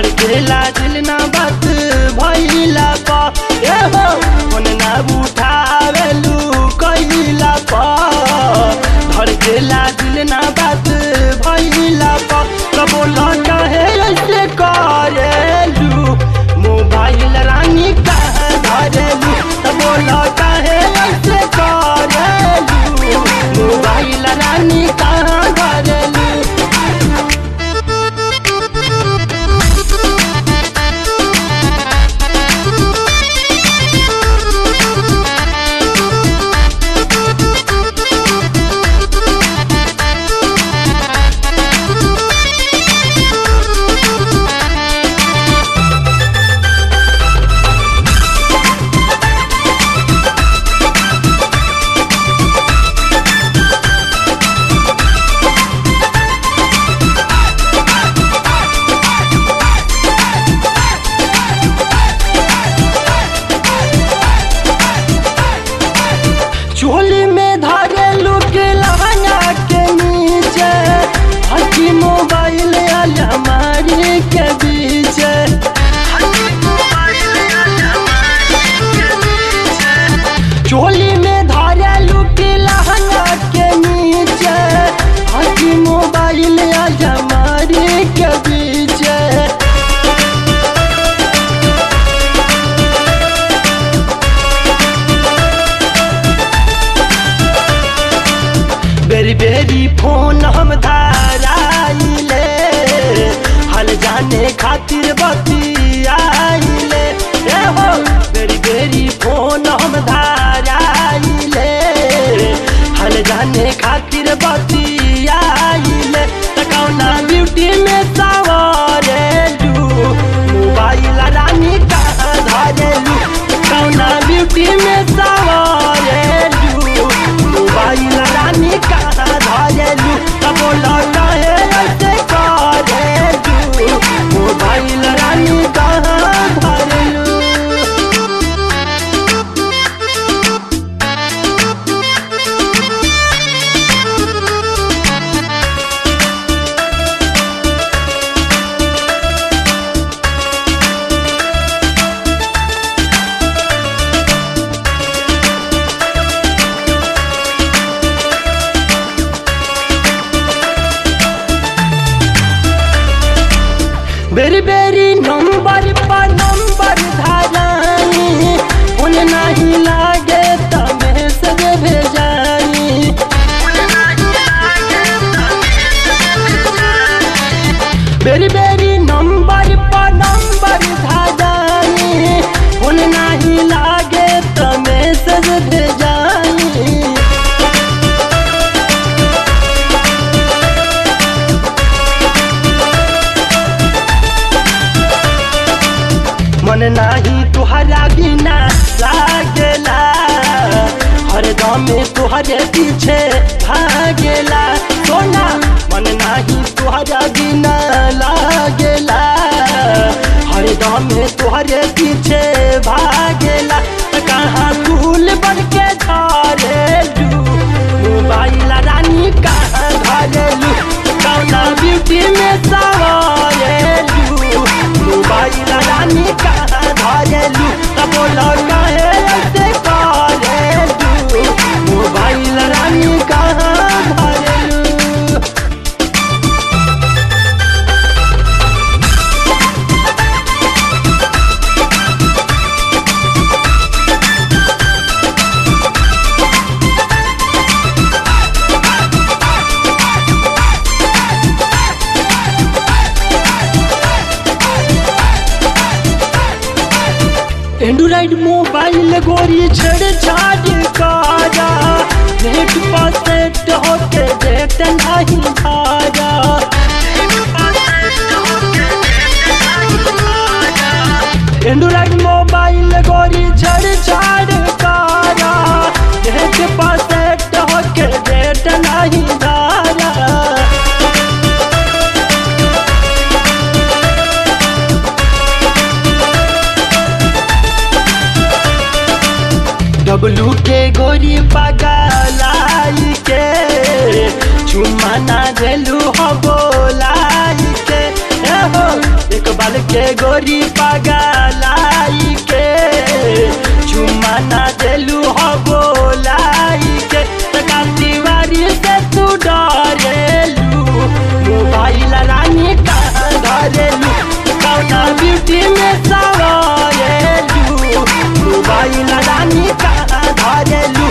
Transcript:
धड़केला दिल ना बात भइला पा ए हो फोन ना उठावेलू कइला पा धड़केला दिल ना बात भइला पा कबो लौटा है ऐसे करेलू मोबाइल रानी कहाँ धरेलू कबो लौटा है ऐसे करेलू मोबाइल रानी कहाँ धरेलू चोली में धारे लुक लहंगा के नीचे हकी मोबाइल अलमारी के बीच चोली में धारे लुक लहंगा के नीचे हकी मोबाइल अलमारी के बीच बेरी बेरी फोन हम धाराइले हल जाने खातिर बतियाइले ए हो बेरी बेरी फोन हम धाराइले हल जाने खातिर बतियाइले तकौना ब्यूटी में सवारेलू मोबाइल रानी कहाँ धरेलू तकौना ब्यूटी में सवारेलू मोबाइल रानी कहाँ धरेलू तब लौटा है ऐसे करेलू मोबाइल रानी कहाँ धरेलू बेरी बेरी नंबर पर नंबर धारानी उन नहीं लागे त मैसेज भेजानी बेरी बेरी नंबर पर नंबर धारानी उन नहीं लागे त मैसेज भेजानी मन नाही तुहरा बिना लागेला हर दम तुहरे पीछे भागेला सोना मन नाही तुहरा बिना लागेला हर दम तुहरे पीछे भागेला त कहाँ फूल बन के झरेलू मोबाइल रानी कहाँ धरेलू कौना ब्यूटी में सवारेलू मोबाइल रानी कहाँ धरेलू तब लौटा है ऐसे करेलू मोबाइल रानी कहाँ धरेलू एंड्रॉइड मोबाइल गोरी छेड़छाड़ कारा नेट पर सेट होके देख नहीं धारा एंड्रॉइड मोबाइल गोरी छेड़छाड़ कारा नेट पर सेट होके देख नहीं धारा डब्लू के गोरी पगलाई के चुम्मा ना देलू हो बोलाई के ए हो एक बाल के गोरी पगलाई के चुम्मा ना देलू हो बोलाई के तका दीवारी से तू डरेलू मोबाइल रानी कहाँ धरेलू कौना ब्यूटी में सवारेलू मोबाइल रानी कहाँ धरेलू